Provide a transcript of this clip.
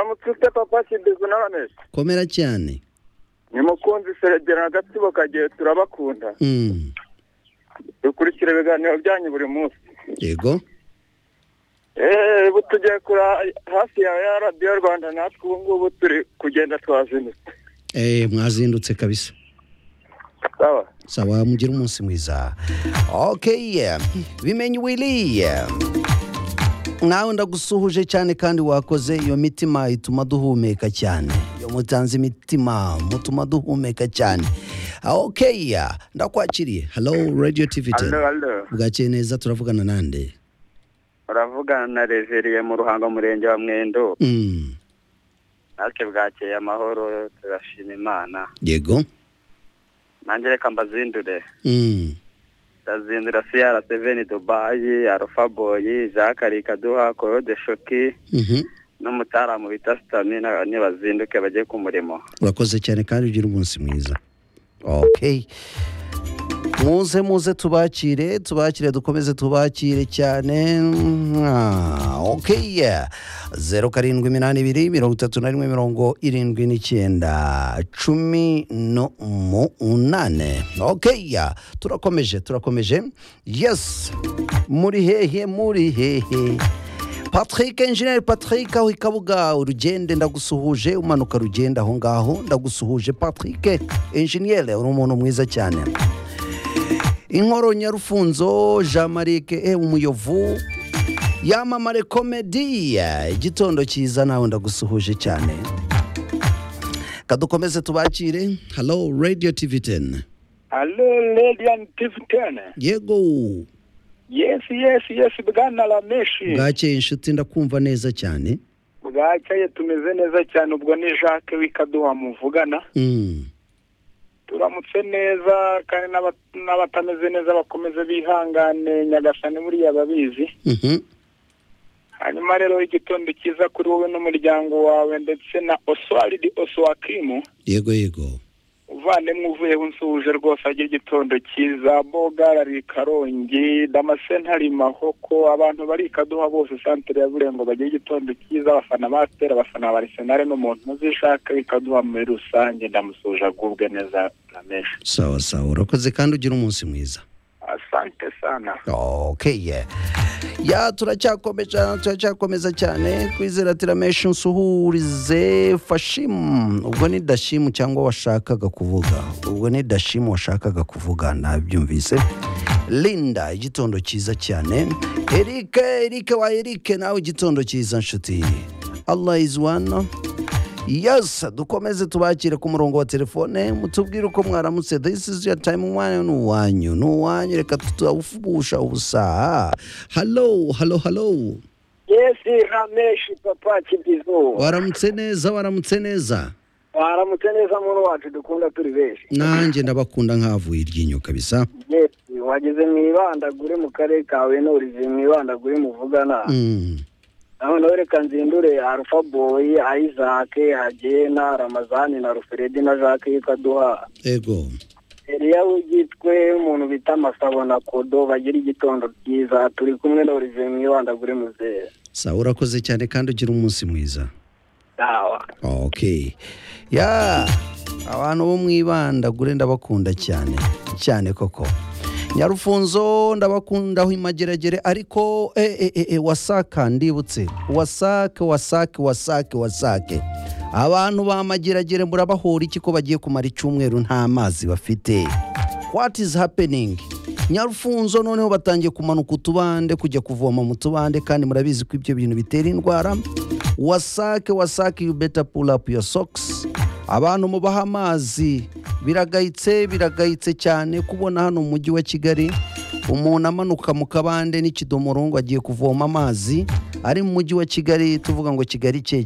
mutwite papa kiduzuna banesha komera cyane ni mukunzi serebera agatsibo kagiye turabakunda Mm. dukurikira ibiganiro byanyu buri munsi yego eee ubu tugiye kura hafi ya ya radiyo rwanda natwe ubu ngubu turi kugenda twazinutse eh mwazindutse kabisa sawa sawa mugire umunsi mwiza okay bimenye willy nawe ndagusuhuje cyane kandi wakoze iyo mitima ituma duhumeka cyane iyo mutanze imitima mutuma duhumeka cyane okay ndakwakiriye hello radio tv halo ten halo bwakeye neza turavugana nande uravugana na reveriye mu ruhango murenge wa mwendo Mm, natwe bwakeye amahoro turashima imana yego nanjye reka mbazindure Mm, ndazindura siyara seveni dubayi arufa boyi jacques rikaduha korode shoki mhm. n'umutaramu bita sitamina nibazinduke bajye ku murimo urakoze cyane kandi ugira umunsi mwiza okay muze muze tubakire tubakire dukomeze tubakire cyane Ah, okay zeru karindwi iminani ibiri mirongo itatu na rimwe mirongo irindwi n'icyenda cumi n'umunane okay turakomeje turakomeje yes muri hehe muri hehe patrick enjeniyeri patrick aho ikabuga urugende ndagusuhuje umanuka rugenda aho ngaho ndagusuhuje patrick enjeniyeri uri umuntu mwiza cyane inkoro nyarufunzo jean marie e umuyovu yamamare komedi igitondo cyiza nawe ndagusuhuje cyane kadukomeze tubakire halo radiyo tivi teni alo radiyanti tivi teni yego yesi yesi yesi bwana rameshi bwakeye inshuti ndakumva neza cyane bwakeye tumeze neza cyane ubwo ni jacques w'ikaduha muvugana Mm, turamutse neza kandi n'aba- n'abatameze neza bakomeze bihangane nyagasani buriya babizi mhm, hanyuma rero igitondo cyiza kuri wowe n'umuryango wawe ndetse na oswaridi oswakimu yego yego uvandimwe uvuye unsuhuje rwose agira igitondo cyiza bogarari karongi damasentari mahoko abantu bari ikaduha bose santere ya burengo bagira igitondo cyiza abafana ba stera abafana ba arisenali n'umuntu muzishaka ikaduha muri rusange ndamusuhuje agubwe neza na menshi sawa sawa urakoze kandi ugira umunsi mwiza asante sana okay ya turacyakomeza turacyakomeza cyane kwizera tiramesha unsuhurize fashimu ubwo ni dashimu cyangwa washakaga kuvuga ubwo ni dashimu washakaga kuvuga nabyumvise linda igitondo cyiza cyane erike erike wa erike nawe igitondo cyiza nshuti allah is one yes dukomeze tubakire ku murongo wa telefone mutubwire uko mwaramutse this is your time umwanya ni uwanyu ni uwanyu reka tutawufubusha ubusa halo halo halo yesi rameshi papa kibizo waramutse neza waramutse neza waramutse neza muntu wacu dukunda turi benshi nanjye ndabakunda nk'ahavuye iryinyo kabisa yesi wageze mu ibandagure mu karere kawe n'urize mu ibandagure muvugana Mm, naho nawe reka nzindure arufa boyi ayizake hagena ramazani na ruferedi na jacques y'ikaduha ego eriya wigitwe umuntu bita masabo na kodo bagira igitondo cyiza turi kumwe na olivier mwibandagure muzehe sawa urakoze cyane kandi ugira umunsi mwiza dawa okay ya abantu bo mu ibandagure ndabakunda cyane cyane koko nyarufunzo ndabakundaho imageragere ariko e, e, e, e, wasaka ndibutse wasake wasake wasake wasake abantu ba mageragere murabahora iki ko bagiye kumara icyumweru nta mazi bafite what is happening nyarufunzo noneho batangiye kumanuka utubande kujya kuvoma mu tubande kandi murabizi ko ibyo bintu bitera indwara wasake wasake you better pull up your socks abantu mubaha amazi biragayitse biragayitse cyane kubona hano mu mujyi wa kigali umuntu amanuka mu kabande n'ikidomoro ngo agiye kuvoma amazi ari mu mujyi wa kigali tuvuga ngo kigali cye